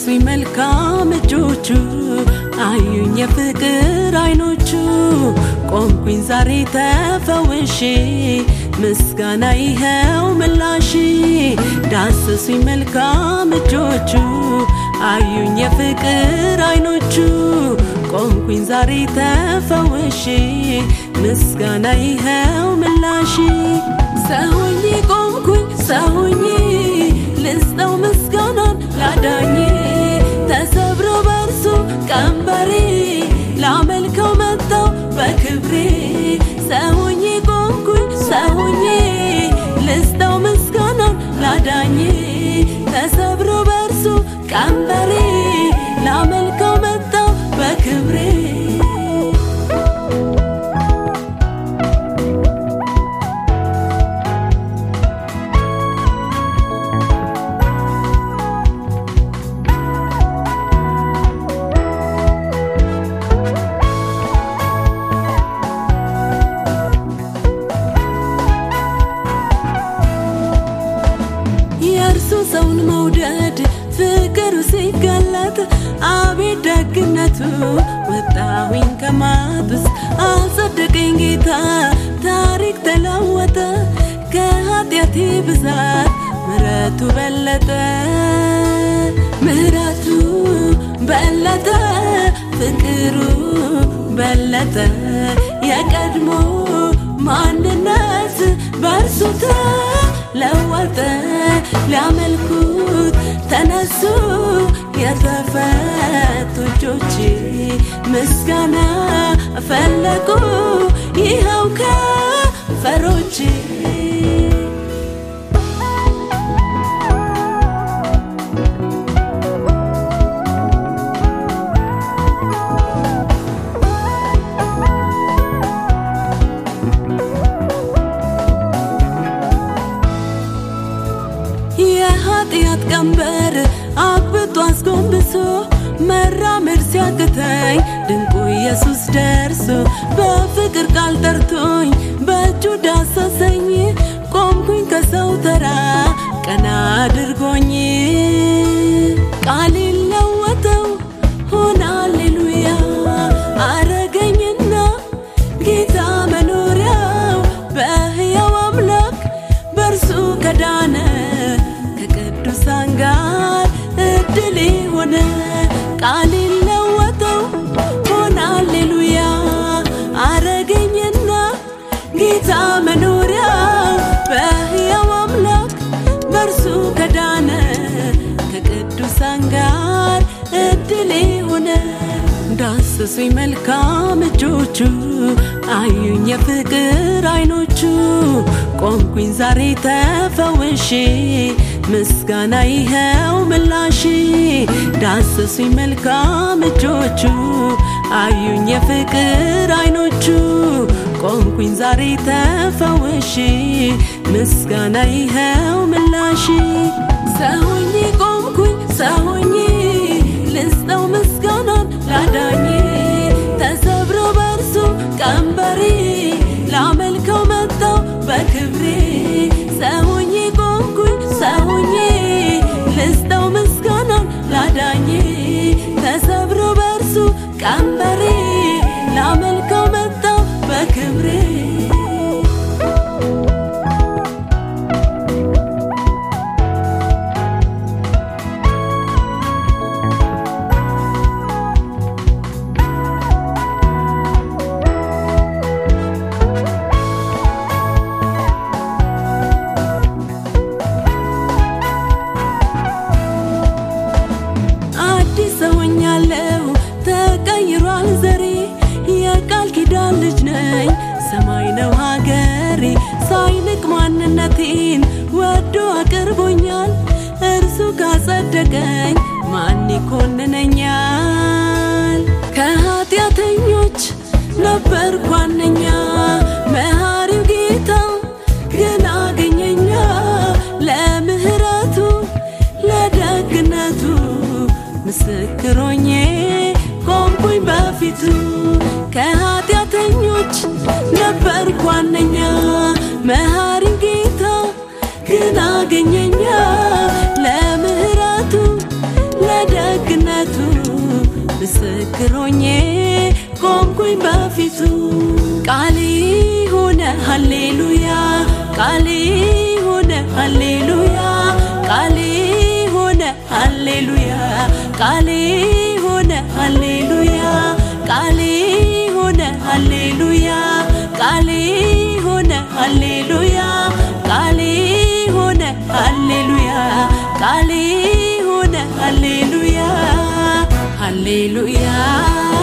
ዳሰሱኝ መልካም እጆቹ አዩኝ የፍቅር አይኖቹ ቆምኩኝ ዛሬ ተፈውሼ ምስጋና ይኸው ምላሽ ዳሰሱኝ መልካም እጆቹ አዩኝ የፍቅር አይኖቹ ቆምኩኝ ዛሬ ተፈውሼ ምስጋና ይኸው ምላሽ ሰውኝ ቆምኩኝ ሰውኝ ልስጠው ምስጋናን ላዳኝ ተሰብሮ በርሱ ቀንበሬ ላመልከው መጣው በክብሬ ሰውኝ ቆምኩኝ ሰውኝ ልስጠው ምስጋናን ላዳኝ ተሰብሮ በርሱ ቀንበሬ ላመልከው መጣው በክብሬ የእርሱ ሰውን መውደድ ፍቅሩ ሲገለጥ አቤት ደግነቱ ወጣሁኝ ከማጥ ውስጥ አጸደቀኝ ጌታ ታሪክ ተለወጠ ከኃጢአቴ ብዛት ምሕረቱ በለጠ ምሕረቱ በለጠ ፍቅሩ በለጠ የቀድሞ ማንነት በእርሱ ተለወጠ ሊያመልኩት ተነሱ የተፈቱ እጆች ምስጋና ፈለጉ ይኸው ከንፈሮች የኃጢአት ቀንበር አግብቶ አስጎንብሶ መራመድ ሲያቅተኝ ድንቁ ኢየሱስ ደርሶ በፍቅር ቃል ጠርቶኝ በእጁ ዳሰሰኝ ቆምኩኝ ከሰው ተራ ቀና አድርጎኝ ቃል ለወጠው ሆነ አሌሉያ አረገኝና ጌታ መኖሪያው በሕያው አምላክ በእርሱ ከዳነ ከቅዱሳን ጋር እድል ሆነ ቃል ለወጠው ሆነ አሌሉያ አረገኝና ጌታ መኖሪያው በሕያው አምላክ በእርሱ ከዳነ ከቅዱሳን ጋር እድል ሆነ ዳሰሱኝ መልካም እጆቹ አዩኝ የፍቅር አይኖቹ ቆምኩኝ ዛሬ ተፈውሼ ምስጋና ይኸው ምላሽ ዳሰሱኝ መልካም እጆቹ አዩኝ የፍቅር አይኖቹ ቆምኩኝ ዛሬ ተፈውሼ ምስጋና ይኸው ምላሽ ሰውኝ ቆምኩኝ ሰውኝ ልስጠው ምስጋናን ላዳኝ ተሰብሮ በርሱ ቀንበሬ ላመልከው መጣው በክብሬ ሰውኝ ቆምኩኝ ሰውኝ ልስጠው ምስጋናን ላዳኝ ተሰብሮ በርሱ ቀንበሬ ላመልከው መጣው በክብሬ አዲስ ሰውኛለሁ ተቀይሯል ዘሬ የቃል ኪዳን ልጅ ነኝ ሰማይ ነው ሀገሬ ሳይንቅ ማንነቴን ወዶ አቅርቦኛል እርሱ ካጸደቀኝ ማን ይኮንነኛል ከኃጢአተኞች ነበርኩ ዋነኛ መሐሪው ጌታ ግን አገኘኛ ለምህረቱ ለደግነቱ ምስክሮኜ ቆምኩኝ በፊቱ ከኃጢአተኞች ነበርኩ ዋነኛ መሐሪ ጌታ ግን አገኘኛ ለምህረቱ ለደግነቱ ምስክሮኜ ቆምኩኝ በፊቱ ቃሌ ሆነ ሃሌሉያ ቃሌ ሆነ ሃሌሉያ ቃሌ ሆነ ሃሌሉያ ቃሌ ሆነ ሃሌሉያ ቃሌ ሆነ ሃሌሉያ ቃሌ ሆነ ሃሌሉያ ቃሌ ሆነ ሃሌሉያ ቃሌ ሆነ ሃሌሉያ ሃሌሉያ